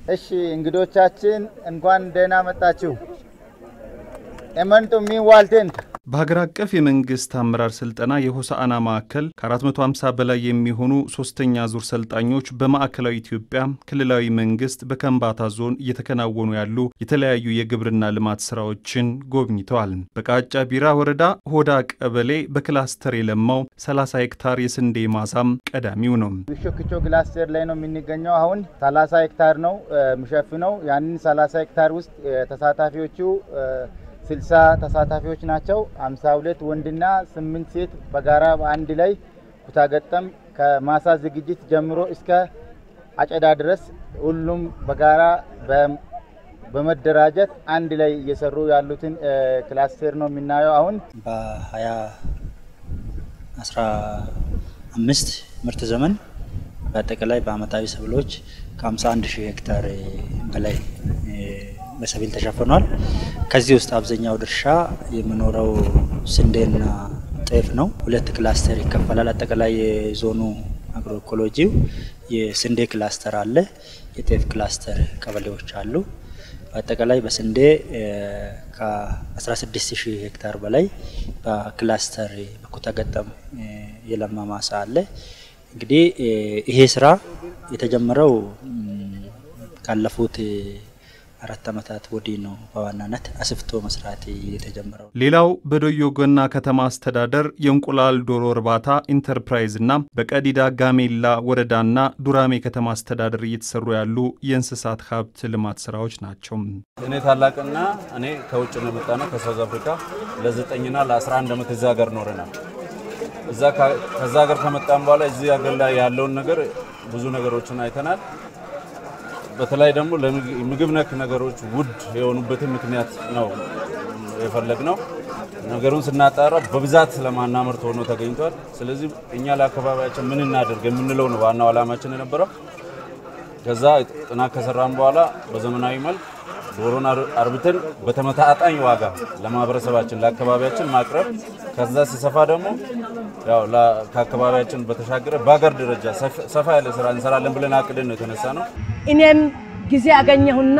እሺ እንግዶቻችን እንኳን ደህና መጣችሁ። ኤመንቱ ሚዋልቴንት በሀገር አቀፍ የመንግስት አመራር ስልጠና የሆሳዕና ማዕከል ከ450 በላይ የሚሆኑ ሶስተኛ ዙር ሰልጣኞች በማዕከላዊ ኢትዮጵያ ክልላዊ መንግስት በከምባታ ዞን እየተከናወኑ ያሉ የተለያዩ የግብርና ልማት ስራዎችን ጎብኝተዋል። በቃጫ ቢራ ወረዳ ሆዳ ቀበሌ በክላስተር የለማው 30 ሄክታር የስንዴ ማሳም ቀዳሚው ነው። ቢሾክቾ ክላስተር ላይ ነው የምንገኘው። አሁን 30 ሄክታር ነው የሚሸፍነው። ያንን 30 ሄክታር ውስጥ ተሳታፊዎቹ ስልሳ ተሳታፊዎች ናቸው። አምሳ ሁለት ወንድና ስምንት ሴት በጋራ በአንድ ላይ ኩታገጠም ከማሳ ዝግጅት ጀምሮ እስከ አጨዳ ድረስ ሁሉም በጋራ በመደራጀት አንድ ላይ እየሰሩ ያሉትን ክላስተር ነው የምናየው። አሁን በሀያ አስራ አምስት ምርት ዘመን በአጠቃላይ በአመታዊ ሰብሎች ከ51 ሺህ ሄክታር በላይ በሰብል ተሸፍኗል። ከዚህ ውስጥ አብዛኛው ድርሻ የሚኖረው ስንዴና ጤፍ ነው። ሁለት ክላስተር ይከፈላል። አጠቃላይ የዞኑ አግሮኢኮሎጂው የስንዴ ክላስተር አለ፣ የጤፍ ክላስተር ቀበሌዎች አሉ። በአጠቃላይ በስንዴ ከ16 ሺህ ሄክታር በላይ በክላስተር በኩታ ገጠም የለማ ማሳ አለ። እንግዲህ ይሄ ስራ የተጀመረው ካለፉት አራት ዓመታት ወዲህ ነው በዋናነት አስፍቶ መስራት የተጀመረው። ሌላው በዶዮ ገና ከተማ አስተዳደር የእንቁላል ዶሮ እርባታ ኢንተርፕራይዝና በቀዲዳ ጋሜላ ወረዳና ዱራሜ ከተማ አስተዳደር እየተሰሩ ያሉ የእንስሳት ሀብት ልማት ስራዎች ናቸው። እኔ ታላቅና እኔ ከውጭ ነው የመጣ ነው ከሳውዝ አፍሪካ ለዘጠኝና ለ11 ዓመት እዚህ ሀገር ኖረናል። እዛ ከዛ ሀገር ከመጣን በኋላ እዚህ ሀገር ላይ ያለውን ነገር ብዙ ነገሮችን አይተናል። በተለይ ደግሞ ለምግብ ነክ ነገሮች ውድ የሆኑበትን ምክንያት ነው የፈለግ ነው። ነገሩን ስናጣራ በብዛት ስለማናመርት ሆኖ ተገኝቷል። ስለዚህ እኛ ለአካባቢያችን ምን እናደርግ የምንለው ነው ዋናው ዓላማችን የነበረው። ከዛ ጥናት ከሰራን በኋላ በዘመናዊ መልክ ዶሮን አርብተን በተመጣጣኝ ዋጋ ለማህበረሰባችን ለአካባቢያችን ማቅረብ ከዛ ሲሰፋ ደግሞ ያው ከአካባቢያችን በተሻገረ በሀገር ደረጃ ሰፋ ያለ ስራ እንሰራለን ብለን አቅደን ነው የተነሳ ነው። እኔም ጊዜ አገኘሁና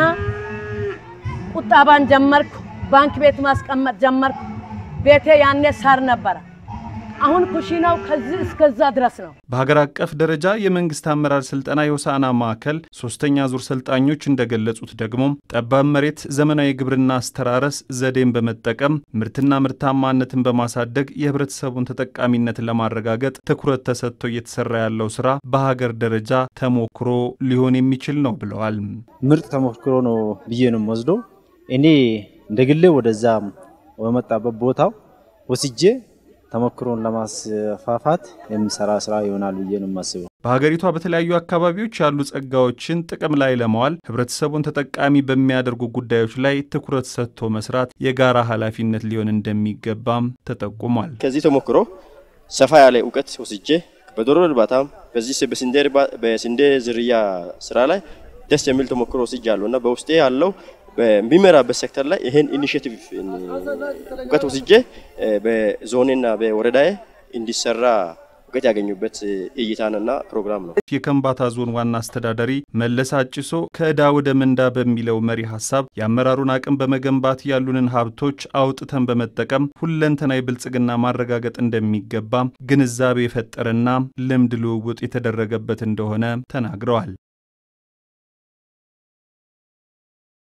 ቁጠባን ጀመርኩ። ባንክ ቤት ማስቀመጥ ጀመርኩ። ቤቴ ያኔ ሳር ነበረ። አሁን ኩሽናው ከዚህ እስከዛ ድረስ ነው። በሀገር አቀፍ ደረጃ የመንግስት አመራር ስልጠና የሆሳዕና ማዕከል ሶስተኛ ዙር ሰልጣኞች እንደገለጹት ደግሞ ጠባብ መሬት ዘመናዊ የግብርና አስተራረስ ዘዴን በመጠቀም ምርትና ምርታማነትን በማሳደግ የህብረተሰቡን ተጠቃሚነት ለማረጋገጥ ትኩረት ተሰጥቶ እየተሰራ ያለው ስራ በሀገር ደረጃ ተሞክሮ ሊሆን የሚችል ነው ብለዋል። ምርጥ ተሞክሮ ነው ብዬ ነው ወስዶ እኔ እንደ ግሌ ወደዛ በመጣበት ቦታው ወስጄ ተሞክሮን ለማስፋፋት የሚሰራ ስራ ይሆናል ብዬ ነው የማስበው። በሀገሪቷ በተለያዩ አካባቢዎች ያሉ ጸጋዎችን ጥቅም ላይ ለማዋል ህብረተሰቡን ተጠቃሚ በሚያደርጉ ጉዳዮች ላይ ትኩረት ሰጥቶ መስራት የጋራ ኃላፊነት ሊሆን እንደሚገባም ተጠቁሟል። ከዚህ ተሞክሮ ሰፋ ያለ እውቀት ወስጄ በዶሮ እርባታም በዚህ በስንዴ ዝርያ ስራ ላይ ደስ የሚል ተሞክሮ ወስጃለሁ እና በውስጤ ያለው በሚመራበት ሴክተር ላይ ይሄን ኢኒሼቲቭ እውቀት ወስጄ በዞኔና በወረዳዬ እንዲሰራ እውቀት ያገኙበት እይታንና ፕሮግራም ነው። የከምባታ ዞን ዋና አስተዳዳሪ መለስ አጭሶ ከዕዳ ወደ ምንዳ በሚለው መሪ ሀሳብ የአመራሩን አቅም በመገንባት ያሉንን ሀብቶች አውጥተን በመጠቀም ሁለንተናዊ ብልጽግና ማረጋገጥ እንደሚገባ ግንዛቤ የፈጠረና ልምድ ልውውጥ የተደረገበት እንደሆነ ተናግረዋል።